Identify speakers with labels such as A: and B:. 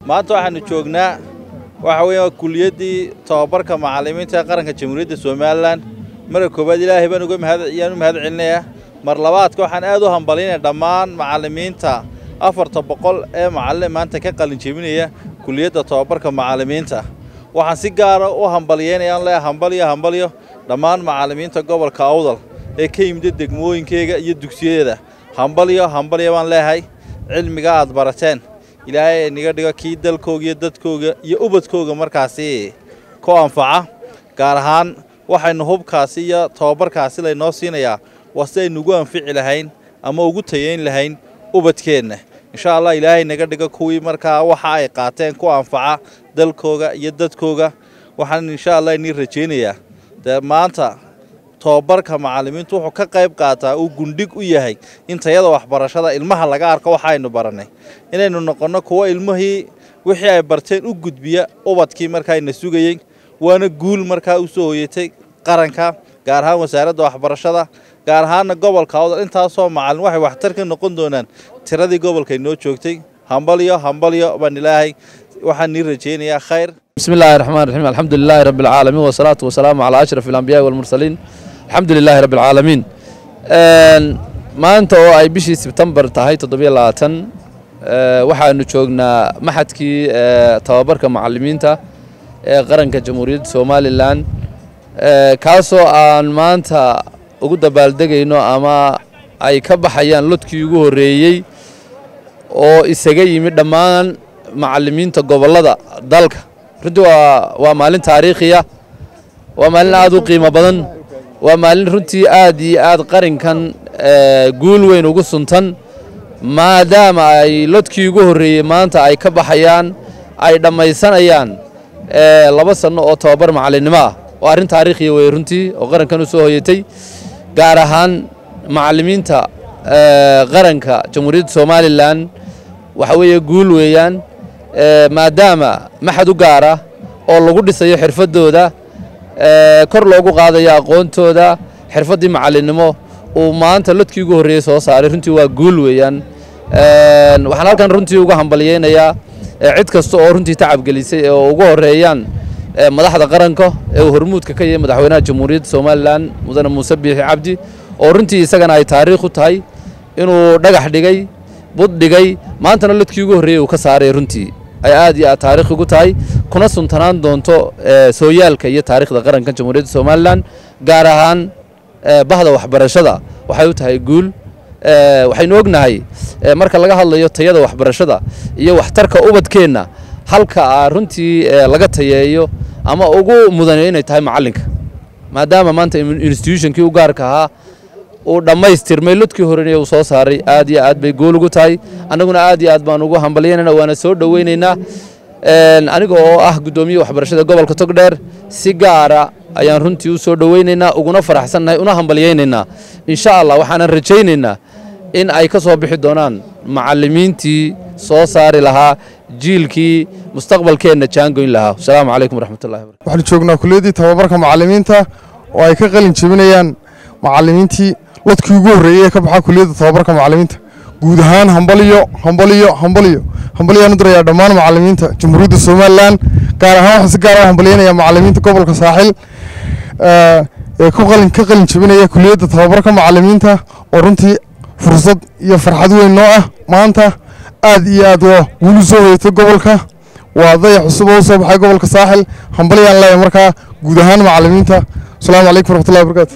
A: maanta waxaannu joognaa waxa weeyaan kuliyaddii tobabarka macallimiinta ee qaranka jamhuuriyadda somalilan marka koowaad ilaahay baan uga mahad ayaan u mahad celinayaa mar labaadka waxaan aad u hambalinaya dhammaan macallimiinta afarta boqol ee macallin maanta ka qalin jebinaya kuliyadda tobabarka macallimiinta waxaan si gaara u hambalyeynayaan leeyahay hambalyo hambalyo dhammaan macallimiinta gobolka awdal ee ka yimida degmooyinkeyga iyo dugsiyadeeda hambalyo hambalyo baan leeyahay cilmiga aad barateen ilaahay niga dhigo kii dalkooga iyo dadkooga iyo ubadkooga markaasi ku anfaca gaar ahaan waxaynu hubkaasi iyo tobabarkaasi laynoo siinayaa waa si aynu ugu anfici lahayn ama ugu tayeyn lahayn ubadkeenna insha allah ilaahay naga dhigo kuwii markaa waxa ay qaateen ku anfaca dalkooga iyo dadkooga waxaan insha allah inii rajaynayaa dee maanta tobabarka macallimiintu wuxuu ka qayb qaataa uu gundhig u yahay in tayada waxbarashada ilmaha laga arko waxaynu barannay inaynu noqonno kuwo ilmihii wixii ay barteen u gudbiya ubadkii markaayna sugayey waana guul markaa u soo hoyatay qaranka gaar ahaan wasaaradda waxbarashada gaar ahaanna gobolka awdal intaasoo macallin waxay waxtar ka noqon doonaan tiradii gobolkay noo joogtay hambalyo hambalyo baan ilaahay waxaan nii rajaynayaa khayr
B: بسم الله الرحمن الرحيم الحمد لله رب العالمين والصلاة والسلام على أشرف الأنبياء والمرسلين الحمد لله رب العالمين maanta oo ay bishii sebtembar tahay toddobiyo labaatan waxaanu joognaa maxadkii tababarka macallimiinta ee qaranka jamhuuriyadda somalilan kaasoo aan maanta ugu dabaaldegayno ama ay ka baxayaan lodkii ugu horreeyey oo isaga yimid dhammaan macallimiinta gobollada dalka runtii waa waa maalin taariikhiya waa maalin aad u qiimo badan waa maalin runtii aad iyo aad qarinkan guul weyn ugu suntan maadaama ay lodkii ugu horreeyey maanta ay ka baxayaan ay dhammaysanayaan laba sanno oo tobabar macallinnimo ah oo arrin taariikhiya wey runtii oo qarankan u soo hoyatay gaar ahaan macallimiinta qaranka jamhuuriyadda somalilan waxa weeye guul weeyaan maadaama maxad u gaara oo lagu dhisayo xirfaddooda kor loogu qaadayo aqoontooda xirfaddii macallinnimo uu maanta lodkii ugu horreeyey soo saaray runtii waa guul weeyaan waxaan halkan runtii uga hambalyeynayaa cid kasta oo runtii tacabgelisay oo ugu horreeyaan madaxda qaranka ee uu hormuudka ka yahay madaxweynaha jamhuuriyadda somalilan mudane muuse biixi cabdi oo runtii isagana ay taariikh u tahay inuu dhagax dhigay bud dhigay maantana lodkii ugu horreeyey uu ka saaray runtii ay aad iyo aad taarikh ugu tahay kuna suntanaan doonto sooyaalka iyo taariikhda qaranka jamhuuriyadda somalilan gaar ahaan bahda waxbarashada waxay u tahay guul waxaynu ognahay marka laga hadlayo tayada waxbarashada iyo waxtarka ubadkeenna halka runtii laga tayeeyo ama ugu mudanayo inay tahay macallinka maadaama maanta institutionkii u gaarka ahaa uu dhammaystirmay lodkii horena uu soo saaray aad iyo aad bay gool ugu tahay annaguna aad iyo aad baan ugu hambalyaynayna waana soo dhoweynaynaa aniga oo ah guddoomiye waxbarashada gobolka togdheer si gaara ayaan runtii u soo dhoweynaynaa uguna faraxsannahay una hambalyaynaynaa insha allah waxaanan rajaynaynaa in ay ka soo bixi doonaan macallimiintii soo saari lahaa jiilkii mustaqbalkeenna jaangoyn lahaa asalaamu calaykum waraxmatullahi wabarakatu
C: waxaanu joognaa kuliyaddii tababarka macallimiinta oo ay ka qalin jebinayaan macallimiintii lodkii ugu horreeyey ee ka baxaa kuliyadda tababarka macallimiinta guud ahaan hambaliyo hambaliyo hambaliyo hambaliyaan u dirayaa dhammaan macallimiinta jamhuuriyadda somalilan gaar ahaan waxaan si gaar ah hambalyeynayaa macallimiinta gobolka saaxil ee ku qalin ka qalin jebinaya kuliyadda tababarka macallimiinta oo runtii fursad iyo farxad weyn noo ah maanta aad iyo aad waa wulu soo hoyatay gobolka waa dayax cusub oo u soo baxay gobolka saaxil hambalyaan leeyahay markaa guud ahaan macallimiinta asalaamu calaykum waraxmatullahi wabarakatu